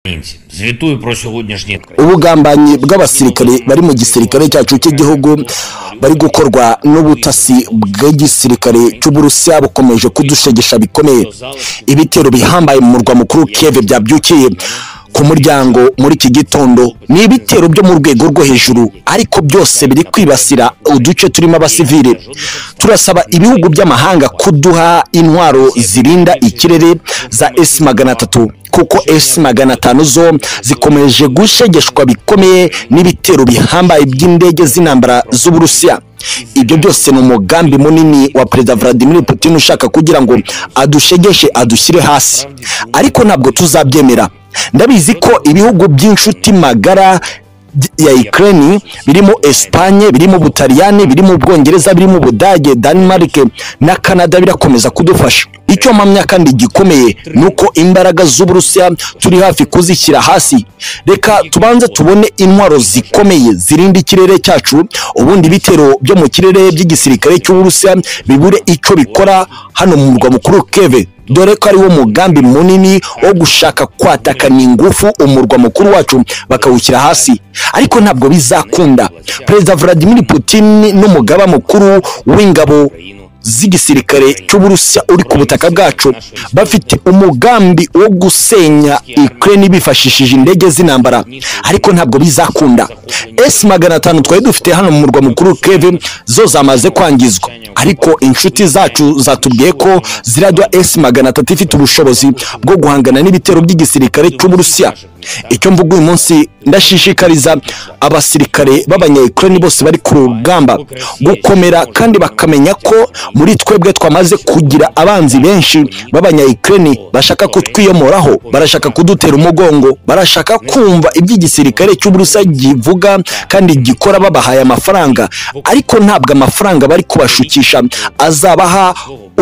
українці. Звітую про сьогоднішній ubugambanyi bw'abasirikare bari mu gisirikare cyacu cy'igihugu bari gukorwa n'ubutasi bw'igisirikare cy'uburusiya bukomeje kudushegesha bikomeye ibitero bihambaye mu murwa mukuru keve byabyukiye ku muryango muri iki gitondo ni ibitero byo mu rwego rwo hejuru ariko byose biri kwibasira uduce turimo abasivile turasaba ibihugu by'amahanga kuduha intwaro zirinda ikirere za esi magana atatu kuko esi magana atanu zo zikomeje gushegeshwa bikomeye n'ibitero bihambaye by'indege z'intambara z'uburusiya ibyo byose ni umugambi munini wa perezida vladimir putin ushaka kugira ngo adushegeshe adushyire hasi ariko ntabwo tuzabyemera ndabizi ko ibihugu by'inshuti magara ya Ukraine birimo Espagne birimo Butaliyani birimo Ubwongereza birimo Ubudage Denmark na Canada birakomeza kudufasha icyo mpamya kandi gikomeye ni uko imbaraga z'Uburusiya turi hafi kuzishyira hasi reka tubanze tubone intwaro zikomeye zirinda ikirere cyacu ubundi ibitero byo mu kirere by'igisirikare cy'Uburusiya bibure icyo bikora hano mu murwa mukuru Kiev dore ko ariwo mugambi munini wo gushaka kwatakana ingufu umurwa mukuru wacu bakawushyira hasi ariko ntabwo bizakunda perezida vladimir putin n'umugaba mukuru w'ingabo z'igisirikare cy'uburusiya uri ku butaka bwacu bafite umugambi wo gusenya ukraine bifashishije indege z'intambara ariko ntabwo bizakunda esi magana atanu twari dufite hano mu murwa mukuru keve zo zamaze kwangizwa ariko inshuti zacu zatubwiye ko ziraduha esi magana atatu ifite ubushobozi bwo guhangana n'ibitero by'igisirikare cy'uburusiya icyo mvuga uyu munsi ndashishikariza abasirikare b'abanyayukurani bose bari ku rugamba gukomera kandi bakamenya ko muri twebwe twamaze kugira abanzi benshi b'abanyayukurani bashaka kutwiyomoraho barashaka kudutera umugongo barashaka kumva iby'igisirikare cy'uburusiya kivuga kandi gikora babahaye amafaranga ariko ntabwo amafaranga bari kubashukisha azabaha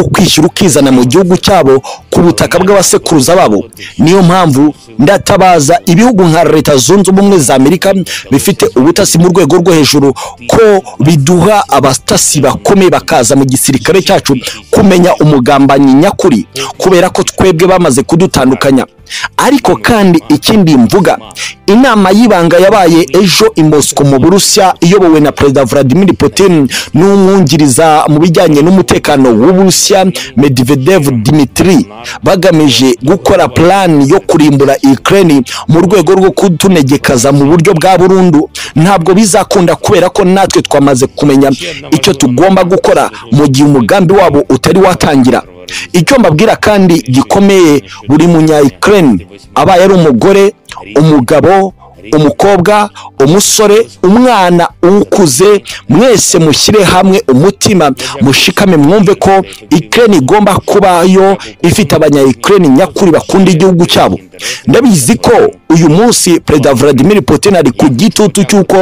ukwishyura ukizana mu gihugu cyabo ku butaka bw'abasekuruza babo niyo mpamvu ndatabaza ibihugu nka leta zunze ubumwe za amerika bifite ubutasi mu rwego rwo hejuru ko biduha abatasi bakomeye bakaza mu gisirikare cyacu kumenya umugambanyi nyakuri kubera ko twebwe bamaze kudutandukanya ariko kandi ikindi mvuga inama y'ibanga yabaye ejo i Moscow mu burusiya iyobowe na perezida vladimir putin n'umwungiriza mu bijyanye n'umutekano w'uburusiya medvedev dimitri bagamije gukora plani yo kurimbura ukraine mu rwego rwo kutunegekaza mu buryo bwa burundu ntabwo bizakunda kubera ko natwe twamaze kumenya icyo tugomba gukora mu gihe umugambi wabo utari watangira icyo mbabwira kandi gikomeye buri munyayikireni abaye ari umugore umugabo umukobwa umusore umwana ukuze mwese mushyire hamwe umutima mushikame mwumve ko ikireni igomba kubayo ifite abanyayikireni nyakuri bakunda igihugu cyabo ndabizi ko uyu munsi perezida vladimir putin ari ku gitutu cy'uko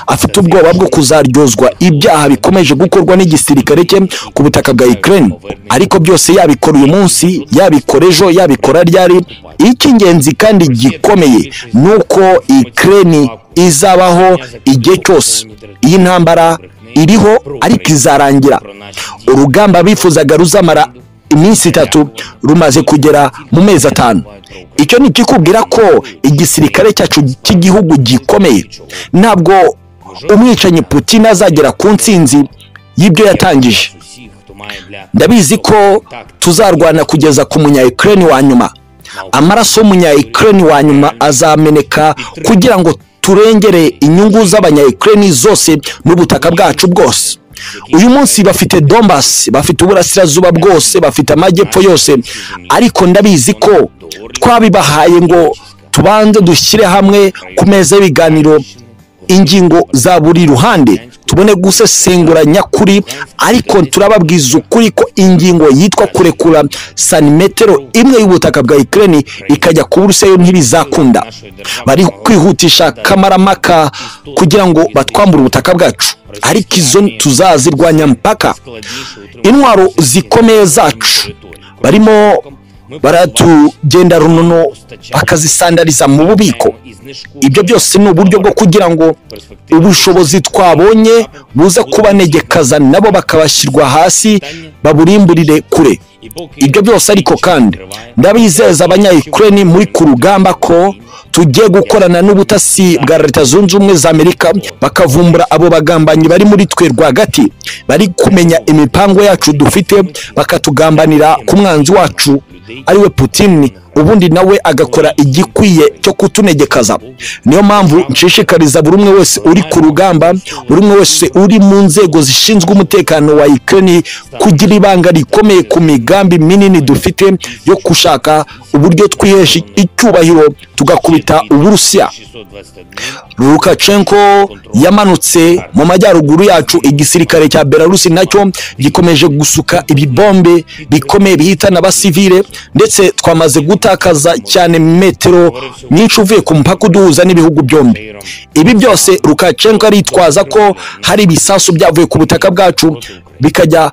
afite ubwoba bwo kuzaryozwa ibyaha bikomeje gukorwa n'igisirikare cye ku butaka bwa ukraine ariko byose yabikora uyu munsi yabikora ejo yabikora ryari icy'ingenzi kandi gikomeye ni uko ukraine izabaho igihe cyose iyi ntambara iriho ariko izarangira urugamba bifuzaga ruzamara iminsi itatu rumaze kugera mu mezi atanu icyo ni ikikubwira ko igisirikare cyacu cy'igihugu gikomeye ntabwo umwicanyi putin azagera ku ntsinzi y'ibyo yatangije ndabizi ko tuzarwana kugeza ku munyayikireni wa nyuma amaraso y'umunyayikireni wa nyuma azameneka kugira ngo turengere inyungu z'abanyayikireni zose n'ubutaka bwacu bwose uyu munsi bafite dombasi bafite uburasirazuba bwose bafite amajyepfo yose ariko ndabizi ko twabibahaye ngo tubanze dushyire hamwe ku meza y'ibiganiro ingingo za buri ruhande tubone gusesengura nyakuri ariko turababwiza ukuri ko ingingo yitwa kurekura santimetero imwe y'ubutaka bwa ikirere ikajya ku burusiya ntibizakunda bari kwihutisha kamaramaka kugira ngo batwambure ubutaka bwacu ariko izo tuzazirwanya mpaka intwaro zikomeye zacu barimo baratugenda runono bakazisandariza mu bubiko ibyo byose ni uburyo bwo kugira ngo ubushobozi twabonye buze kubanegekaza nabo bakabashyirwa hasi baburimburire kure ibyo byose ariko kandi ndabizeza abanyayikireni muri ku rugamba ko tujye gukorana n'ubutasi bwa leta zunze ubumwe za amerika bakavumbura abo bagambanyi bari muri twe rwagati bari kumenya imipango yacu dufite bakatugambanira ku mwanzi wacu ariwe putin ubundi nawe agakora igikwiye cyo kutunegekaza niyo mpamvu nshishikariza buri umwe wese uri ku rugamba buri umwe wese uri mu nzego zishinzwe umutekano wa ukraine kugira ibanga rikomeye ku migambi minini dufite yo gushaka uburyo twihesha icyubahiro tugakubita uburusiya lukashenko yamanutse mu majyaruguru yacu igisirikare cya belarusi nacyo gikomeje gusuka ibibombe bikomeye bihitana abasivile ndetse twamaze gutakaza cyane metero nyinshi uvuye ku mupaka uduhuza n'ibihugu byombi ibi byose lukashenko aritwaza ko hari ibisasu byavuye ku butaka bwacu bikajya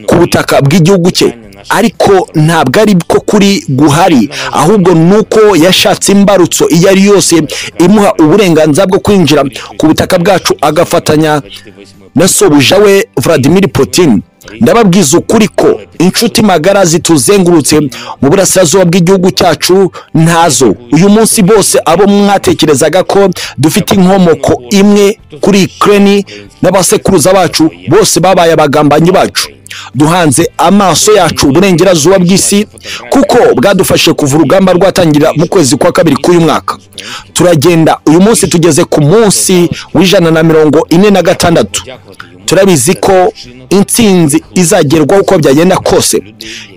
ku butaka bw'igihugu cye ariko ntabwo ari ko kuri guhari ahubwo ni uko yashatse imbarutso iyo ari yo yose imuha uburenganzira bwo kwinjira ku butaka bwacu agafatanya na sobuja we Vladimir Putin ndababwiza ukuri ko inshuti magara zituzengurutse mu burasirazuba bw'igihugu cyacu ntazo uyu munsi bose abo mwatekerezaga ko dufite inkomoko imwe kuri Ukraine n'abasekuruza bacu bose babaye abagambanyi bacu duhanze amaso yacu uburengerazuba bw'isi kuko bwadufashe kuva urugamba rwatangira mu kwezi kwa kabiri k'uyu mwaka turagenda uyu munsi tugeze ku munsi w'ijana na mirongo ine na gatandatu turabizi ko intsinzi izagerwaho uko byagenda kose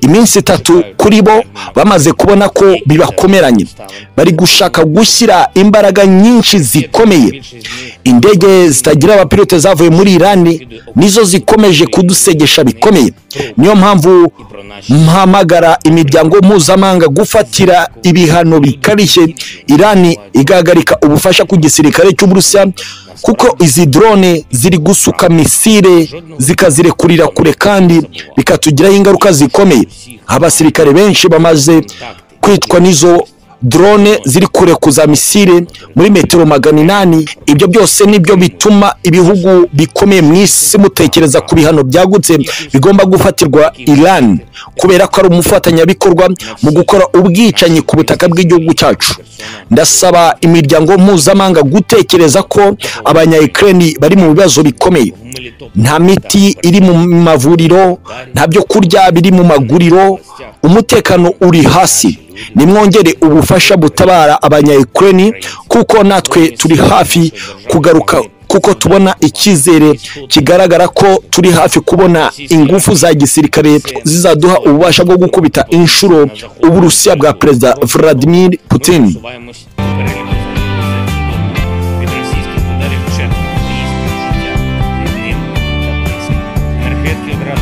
iminsi itatu kuri bo bamaze kubona ko bibakomeranye bari gushaka gushyira imbaraga nyinshi zikomeye indege zitagira abapilote zavuye muri irani nizo zikomeje kudusegesha bikomeye niyo mpamvu mpamagara imiryango mpuzamahanga gufatira ibihano bikarishye irani igahagarika ubufasha ku gisirikare cy'uburusiya kuko izi drone ziri gusuka misile zikazirekurira kure kandi bikatugiraho ingaruka zikomeye abasirikare benshi bamaze kwitwa n'izo drone ziri kure ku za misile muri metero magana inani ibyo byose nibyo bituma ibihugu bikomeye mu isi mutekereza ku bihano byagutse bigomba gufatirwa Iran kubera ko ari umufatanyabikorwa mu gukora ubwicanyi ku butaka bw'igihugu cyacu ndasaba imiryango mpuzamahanga gutekereza ko abanya Ukraine bari mu bibazo bikomeye nta miti iri mu mavuriro nta byo kurya biri mu maguriro umutekano uri hasi nimwongere ubufasha butabara abanya Ukraine kuko natwe turi hafi kugaruka kuko tubona icyizere kigaragara ko turi hafi kubona ingufu za gisirikare zizaduha ububasha bwo gukubita inshuro uburusiya bwa perezida Vladimir Putin Пересуваємось переліку від російських ударів вже військове життя від ним та близько. Енергетики одразу